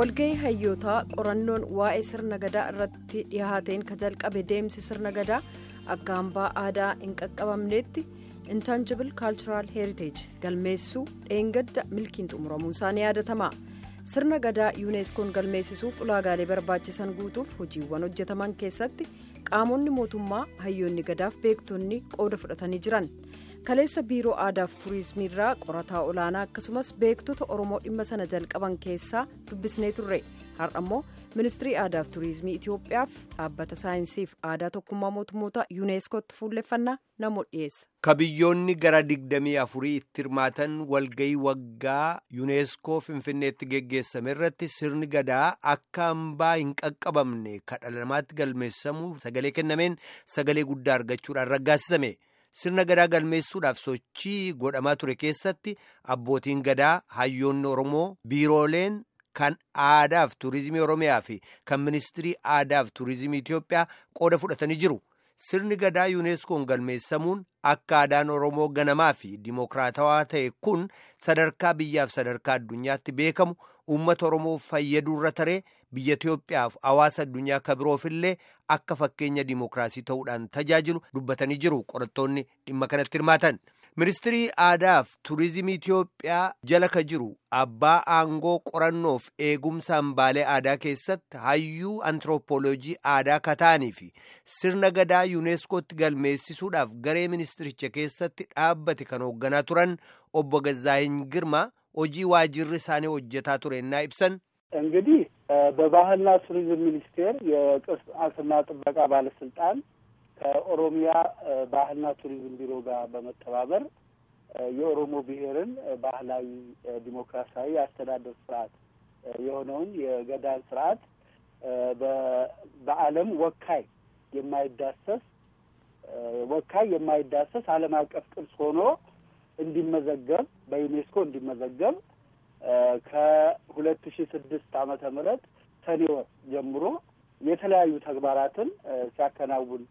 walgahii hayyootaa qorannoon waa'ee sirna gadaa irratti dhiyaateen ka jalqabe deemsi sirna gadaa akka hambaa aadaa hin qaqqabamneetti intangible cultural heritage galmeessuu dheengadda milkiin xumuramuun isaa ni yaadatama sirna gadaa yuuneeskoon galmeessisuuf ulaagaalee barbaachisan guutuuf hojiiwwan hojjetaman keessatti qaamonni mootummaa hayyoonni gadaaf beektonni qooda fudhatanii jiran. kaleessa biiroo aadaaf tuurizimii irraa qorataa olaanaa akkasumas beektota oromoo dhimma sana jalqaban keessaa dubbisnee turre har'a immoo ministirii aadaaf tuurizimii itiyoophiyaaf dhaabbata saayinsiif aadaa tokkummaa mootummoota yuuneeskootti fuulleffannaa namoota dhiyeessa. ka biyyoonni gara digdamii afurii itti hirmaatan walgayii waggaa yuuneeskoo finfinneetti geggeessame irratti sirni gadaa akka hambaa hin qaqqabamne ka dhala namaatti galmeessamu sagalee kennameen sagalee guddaa argachuudhaan raggaasisame. sirna gadaa galmeessuudhaaf sochii godhamaa ture keessatti abbootiin gadaa hayyoonni oromoo biirooleen kan aadaaf tuurizimii oromiyaa fi kan ministirii aadaaf tuurizimii itiyoophiyaa qooda fudhatanii jiru sirni gadaa yuuneeskoon galmeessamuun akka aadaan oromoo ganamaa fi dimookiraatawaa ta'e kun sadarkaa biyyaaf sadarkaa addunyaatti beekamu uummata oromoo fayyaduurra taree biyya itiyoophiyaaf hawaasa addunyaa ka biroofillee akka fakkeenya dimookiraasii ta'uudhaan tajaajilu dubbatanii jiru qorattoonni dhimma kanatti hirmaatan ministirii aadaaf tuurizimii itiyoophiyaa jala ka jiru abbaa aangoo qorannoof eegumsa hambaalee aadaa keessatti hayyuu antiroopooloojii aadaa ka ta'anii fi sirna gadaa yuuneeskootti galmeessisuudhaaf garee ministiricha keessatti dhaabbate kan hoogganaa turan obbo Gazaayiny Girmaa hojii waajirri isaanii hojjetaa turennaa ibsan. እንግዲህ በባህልና ቱሪዝም ሚኒስቴር የቅርስና ጥበቃ ባለስልጣን ከኦሮሚያ ባህልና ቱሪዝም ቢሮ ጋር በመተባበር የኦሮሞ ብሔርን ባህላዊ ዲሞክራሲያዊ አስተዳደር ስርዓት የሆነውን የገዳን ስርዓት በዓለም ወካይ የማይዳሰስ ወካይ የማይዳሰስ ዓለም አቀፍ ቅርስ ሆኖ እንዲመዘገብ በዩኔስኮ እንዲመዘገብ ከሁለት ሺ ስድስት ዓመተ ምህረት ሰኔ ወር ጀምሮ የተለያዩ ተግባራትን ሲያከናውን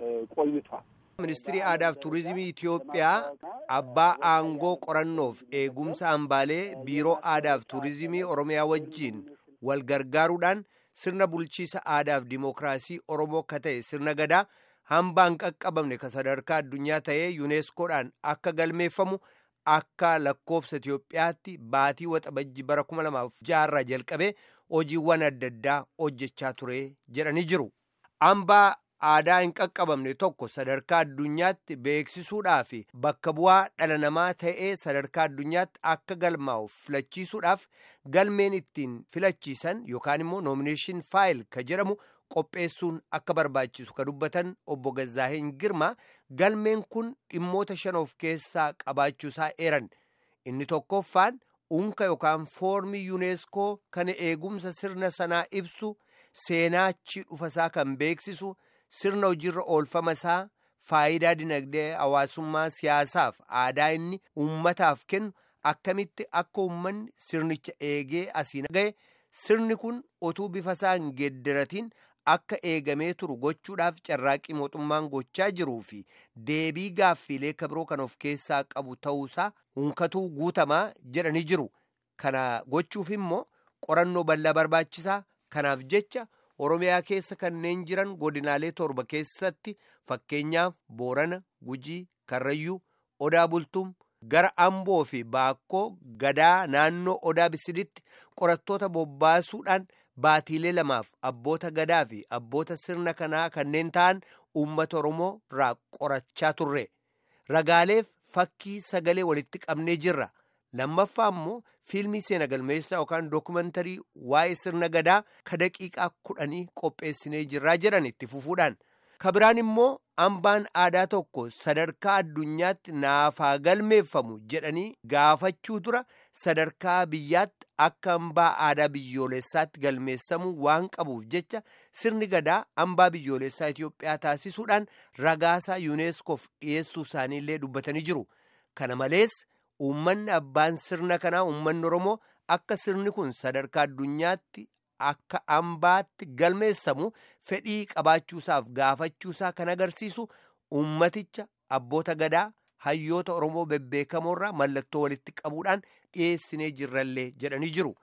ቆይቷል። ministirii aadaaf tuurizimii itiyoophiyaa abbaa aangoo qorannoof eegumsa hambaalee biiroo aadaaf tuurizimii oromiyaa wajjiin wal gargaaruudhaan sirna bulchiisa aadaaf dimookiraasii oromoo ka ta'e sirna gadaa hambaa hin qaqqabamne ka sadarkaa addunyaa ta'ee yuuneeskoodhaan akka galmeeffamu akka lakkoofsa Itiyoophiyaatti baatii waxabajji bara kuma lamaaf jaarraa jalqabee hojiiwwan adda addaa hojjechaa ture jedhanii jiru. Hambaa aadaa hin qaqqabamne tokko sadarkaa addunyaatti beeksisuudhaaf bakka bu'aa dhala namaa ta'ee sadarkaa addunyaatti akka galmaa'uuf filachiisuudhaaf galmeen ittiin filachiisan yookaan immoo nomination faayil ka jedhamu qopheessuun akka barbaachisu ka dubbatan obbo Gazaaheen Girmaa galmeen kun dhimmoota shan of keessaa qabaachuusaa eeran inni tokkoffaan unka yookaan foormii yuuneeskoo kan eegumsa sirna sanaa ibsu seenaachi dhufasaa kan beeksisu sirna hojiirra oolfama isaa faayidaa dinagdee hawaasummaa siyaasaaf aadaa inni uummataaf kennu akkamitti akka uummanni sirnicha eegee asiin ga'e sirni kun otuu bifa isaa hin geeddaratiin akka eegamee turu gochuudhaaf carraaqqii mootummaan gochaa jiruu fi deebii gaaffiilee kabiroo kan of keessaa qabu ta'uusaa hunkatuu guutamaa jedhanii jiru kana gochuuf immoo qorannoo bal'aa barbaachisaa kanaaf jecha oromiyaa keessa kanneen jiran godinaalee torba keessatti fakkeenyaaf boorana gujii karrayyuu odaa bultum gara amboo fi baakkoo gadaa naannoo odaa bisiditti qorattoota bobbaasuudhaan baatiilee lamaaf abboota gadaa fi abboota sirna kanaa kanneen ta'an uummata oromoo irraa qorachaa turre ragaaleef fakkii sagalee walitti qabnee jirra lammaffaa immoo fiilmii seena galmeessaa yookaan dookumantarii waa'ee sirna gadaa ka daqiiqaa kudhanii qopheessinee jirraa jedhan itti fufuudhaan ka biraan immoo hambaan aadaa tokko sadarkaa addunyaatti naafaa galmeeffamu jedhanii gaafachuu dura sadarkaa biyyaatti akka hambaa aadaa biyyoolessaatti galmeessamuu waan qabuuf jecha sirni gadaa hambaa biyyoolessaa Itiyoophiyaa taasisuudhaan ragaasaa yuuneeskoof dhiyeessuu isaaniillee dubbatanii jiru kana malees uummanni abbaan sirna kanaa uummanni oromoo akka sirni kun sadarkaa addunyaatti akka hambaatti galmeessamu fedhii qabaachuusaaf gaafachuusaa kan agarsiisu ummaticha abboota gadaa hayyoota oromoo bebbeekamoorraa mallattoo walitti qabuudhaan dhiyeessinee jirrallee jedhanii jiru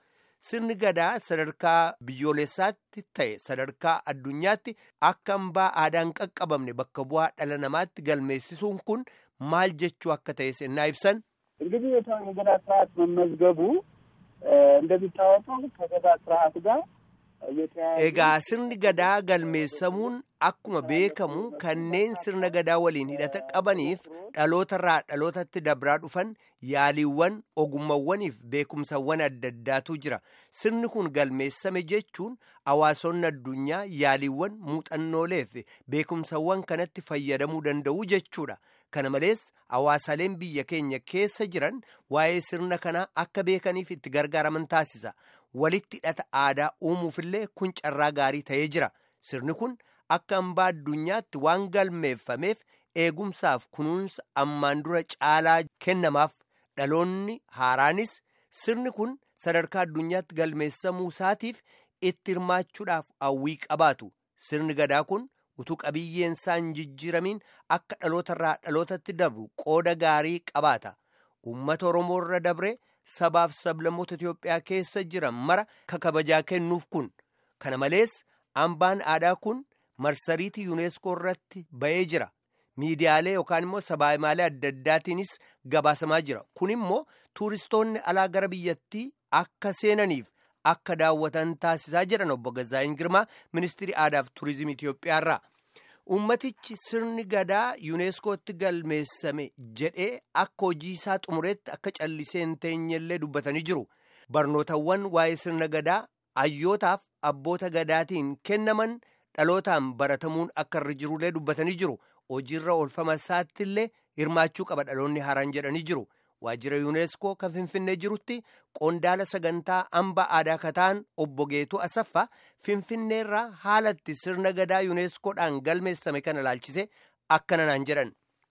sirni gadaa sadarkaa biyyoolessaatti ta'e sadarkaa addunyaatti akka hambaa aadaan qaqqabamne bakka bu'aa dhala namaatti galmeessisuun kun maal jechuu akka ta'e sennaa ibsan. እንግዲህ የገዳ ስርዓት መመዝገቡ እንደሚታወቀው ከገዳ ስርዓት ጋር Egaa sirni gadaa galmeessamuun akkuma beekamu kanneen sirna gadaa waliin hidhata qabaniif dhalootarraa dhalootatti dabraa dhufan yaaliiwwan ogummaawwaniif beekumsawwan adda addaatu jira. Sirni kun galmeessame jechuun hawaasonni addunyaa yaaliiwwan muuxannoolee fi beekumsawwan kanatti fayyadamuu danda'u jechuudha. Kana malees hawaasaleen biyya keenya keessa jiran waa'ee sirna kanaa akka beekaniif itti gargaaraman taasisa. Walitti hidhata aadaa uumuufillee kun carraa gaarii ta'ee jira. Sirni kun akka hambaa addunyaatti waan galmeeffameef eegumsaaf kunuunsa ammaan dura caalaa kennamaaf dhaloonni haaraanis sirni kun sadarkaa addunyaatti galmeessamuu isaatiif itti hirmaachuudhaaf hawwii qabaatu. Sirni gadaa kun utuu qabiyyeen isaa hin jijjiiramiin akka dhalootarraa dhalootatti dabru qooda gaarii qabaata. Uummata Oromoo irra dabre sabaaf sablammoota Itoophiyaa keessa jiran mara kabajaa kennuuf kun. Kana malees hambaan aadaa kun marsariitii yuuneeskoo irratti ba'ee jira. Miidiyaalee yookaan immoo sabaayimaalee adda addaatiinis gabaasamaa jira. Kun immoo tuuristoonni alaa gara biyyattii akka seenaniif akka daawwatan taasisaa jedhan obbo Gazaayin Girmaa ministirii aadaaf tuurizimii Itoophiyaa irraa. Uummatichi sirni gadaa yuuneeskootti galmeessame jedhee akka hojii isaa xumureetti akka callisee hin teenyellee dubbatanii jiru. Barnootawwan waa'ee sirna gadaa hayyootaaf abboota gadaatiin kennaman dhalootaan baratamuun akka irra jirullee dubbatanii jiru. Hojiirra oolfama isaatti illee hirmaachuu qaba dhaloonni haaraan jedhanii jiru. Waajjira yuuneeskoo kan Finfinnee jirutti qondaala sagantaa hambaa aadaa kataan obbo Geetuu Asaffaa Finfinneerraa haalatti sirna gadaa yuuneeskoodhaan galmeessame kana ilaalchise akkana naan jedhan.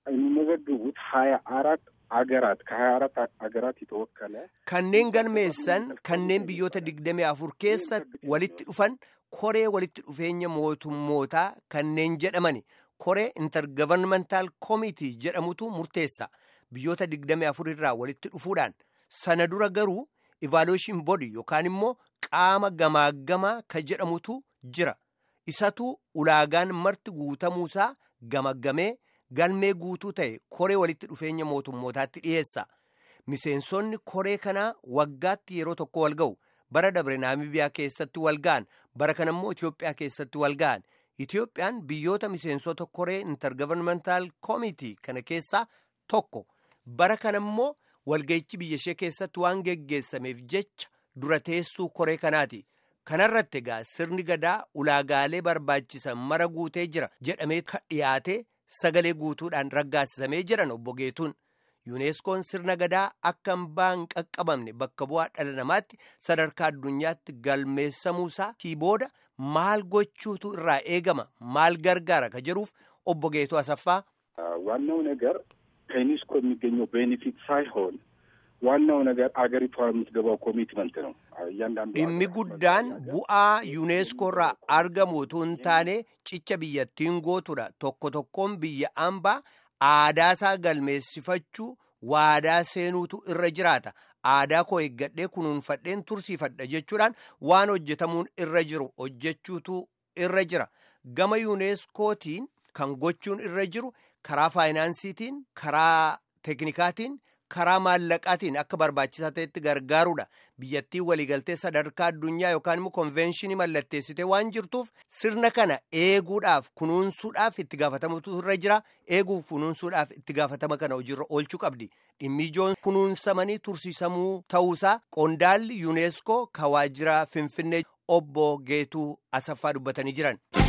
የሚመዘግቡት ሀያ አራት አገራት ከሀያ አራት አገራት የተወከለ kanneen galmeessan kanneen biyyoota digdamii afur keessa walitti dhufan koree walitti dhufeenya mootummootaa kanneen jedhamani koree intergovernmental committee jedhamutu murteessa biyyoota digdamii afur irraa walitti dhufuudhaan sana dura garuu evaluation body yookaan immoo qaama gamaaggamaa ka jedhamutu jira isatu ulaagaan marti guutamuusaa gamaggamee galmee guutuu ta'e koree walitti dhufeenya mootummootaatti dhiyeessa miseensonni koree kanaa waggaatti yeroo tokko wal ga'u bara dabre naamibiyaa keessatti wal ga'an bara kana immoo itiyoophiyaa keessatti wal ga'an itiyoophiyaan biyyoota miseensota koree intergovernmental committee kana keessaa tokko bara kana immoo walga'ichi biyya ishee keessatti waan geggeessameef jecha dura teessuu koree kanaati. kanarratti egaa sirni gadaa ulaagaalee barbaachisan mara guutee jira jedhamee dhiyaate sagalee guutuudhaan raggaasisamee jiran obbo Geetuun. yuuneeskoon sirna gadaa akka hambaa hin qaqqabamne bakka bu'aa dhala namaatti sadarkaa addunyaatti galmeessamuusaa booda maal gochuutu irraa eegama maal gargaara ka jedhuuf obbo Geetuu Asaffaa. ዋናው ነገር ከዩኔስኮ የሚገኘው ቤኔፊት ሳይሆን ዋናው ነገር አገሪቷ የምትገባው ኮሚትመንት ነው። እያንዳንዱ dhimmi guddaan bu'aa yuuneeskoo irraa argamu utuu hin taane cicha biyyattiin gootudha tokko tokkoon biyya hambaa aadaasaa galmeessifachuu waadaa seenuutu irra jiraata aadaa koo eeggadhee kunuunfadheen tursiifadha jechuudhaan waan hojjetamuun irra jiru hojjechuutu irra jira gama yuuneeskootiin kan gochuun irra jiru karaa faayinaansiitiin karaa teeknikaatiin karaa maallaqaatiin akka barbaachisaa ta'etti gargaaruudha biyyattiin waliigaltee sadarkaa addunyaa yookaan immoo konvenshinii mallatteessitee waan jirtuuf sirna kana eeguudhaaf kunuunsuudhaaf itti gaafatamutu irra jira eeguuf kunuunsuudhaaf itti gaafatama kana hojiirra oolchuu qabdi dhimmi ijoon kunuunsamanii tursiisamuu ta'uusaa qondaalli yuuneeskoo ka waajjira finfinnee obbo geetuu asaffaa dubbatanii jiran.